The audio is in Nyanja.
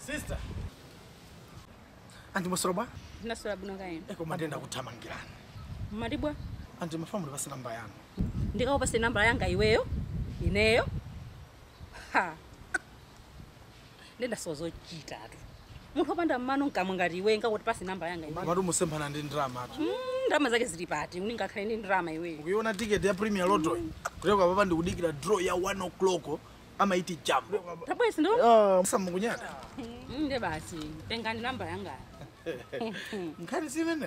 sister andimusoro bwa ndinaswera bwino kaena ekoma ndenda kuthamangirani mmati bwa andi mafamuli pasi namba yanu ndikakupase nambala yanga iweyo ineyo ha ndenda sozochitatu munthu wopanda mmano nkamwe ngati iwe ngakuti pasi nambala yanga iweyo mati musemphana ndi ndrama Mm, ndalama zake zili pati uningakhale ndi ndrama iweyo ukuiona tiketi ya premier lotto kuteka papa ndikudikira draw ya 1 o'clock amaiti jambo tabwesi ndo samukunyada nde basi tengani nambala yangayo nkhani simene